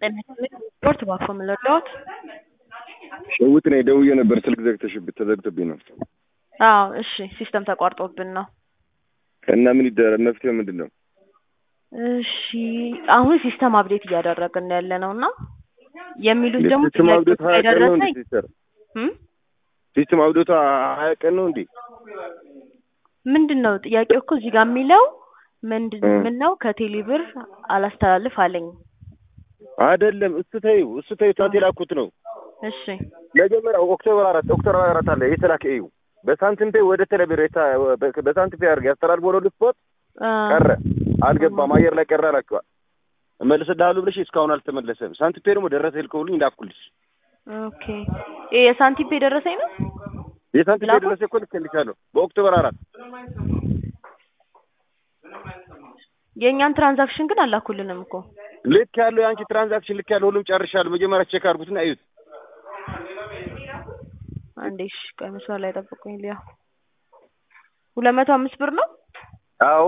ጤና ይስጥልኝ ሪፖርት ባኮ የምንወደውት ሸውት ነኝ ደውዬ ነበር ስልክ ዘግተሽብኝ ተዘግቶብኝ ነው። አዎ እሺ ሲስተም ተቋርጦብን ነው። እና ምን ይደረግ መፍትሄው ምንድን ነው? እሺ አሁን ሲስተም አፕዴት እያደረግን ያለ ነው እና የሚሉት ደግሞ ሲስተም አብዶታ ሀያ ቀን ነው እንዴ ደረሰኝ ሲስተር? ሲስተም አብዶታ ሀያ ቀን ነው እንዴ? ምንድን ነው ጥያቄው እኮ እዚህ ጋር የሚለው ምንድን እ። ምን ነው ከቴሌ ብር አላስተላልፍ አለኝ። አይደለም እሱ ተይው እሱ ተይው ታት የላኩት ነው። እሺ መጀመሪያ ኦክቶበር አራት ኦክቶበር አራት አለ የተላከ እዩ በሳንቲም ፔይ ወደ ቴሌብር የታ- በሳንቲም ፔይ አድርገህ ያስተላልፎ ወደ ስፖርት አ፣ ቀረ አልገባም አየር ላይ ቀረ አላቸዋል እመልስልሃለሁ ብለሽ እስካሁን አልተመለሰም። ሳንቲም ፔይ ደግሞ ደረሰ ልከውልኝ እንዳኩልሽ ኦኬ ይሄ የሳንቲም ፔ ደረሰኝ ነው። የሳንቲም ፔይ ላኩት? ደረሰ እኮ ልኬልሻለሁ በኦክቶበር አራት የእኛን ትራንዛክሽን ግን አላኩልንም እኮ ልክ ያለው የአንቺ ትራንዛክሽን ልክ ያለው ሁሉም ጨርሻለሁ። መጀመሪያ ቼክ አድርጉትና እዩት። አንዴ እሺ ቆይ መስመር ላይ ጠብቁኝ ሊያ ሁለት መቶ አምስት ብር ነው አዎ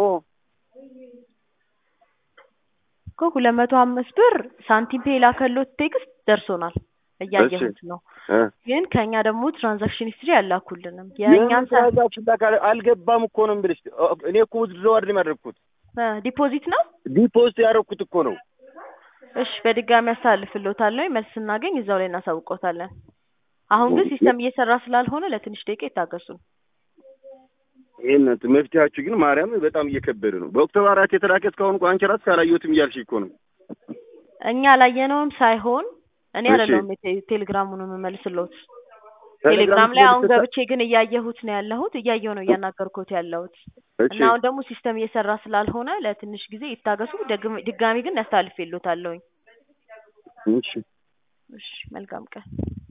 እኮ ሁለት መቶ አምስት ብር ሳንቲም ፔ የላከሎት ቴክስት ደርሶናል እያየሁት ነው እ። ግን ከእኛ ደግሞ ትራንዛክሽን ሂስትሪ አላኩልንም የምን የእኛን ትራንዛክሽን ላካ አልገባም እኮ ነው የምልሽ። እኔ እኮ ውዝድሮ አይደለም ያደረግኩት ዲፖዚት ነው ዲፖዚት ያደረግኩት እኮ ነው። እሺ በድጋሚ አስተላልፍልዎታለሁ መልስ ስናገኝ እዛው ላይ እናሳውቆታለን አሁን ግን ሲስተም እየሰራ ስላልሆነ ለትንሽ ደቂቃ ይታገሱን ይህነት መፍትሄያችሁ ግን ማርያም በጣም እየከበደ ነው። በኦክቶበር አራት የተላከ እስካሁን እኮ አንቺ ራስሽ አላየሁትም እያልሽ እኮ ነው። እኛ ላየነውም ሳይሆን እኔ እሺ። አይደለሁም የቴ- ቴሌግራሙን የምመልስልዎት ቴሌግራም ላይ አሁን ገብቼ ግን እያየሁት ነው ያለሁት እያየሁ ነው እያናገርኩት ያለሁት እሺ እና አሁን ደግሞ ሲስተም እየሰራ ስላልሆነ ለትንሽ ጊዜ ይታገሱ ደግም- ድጋሚ ግን ያስተላልፍልዎታለሁኝ እሺ እሺ መልካም ቀን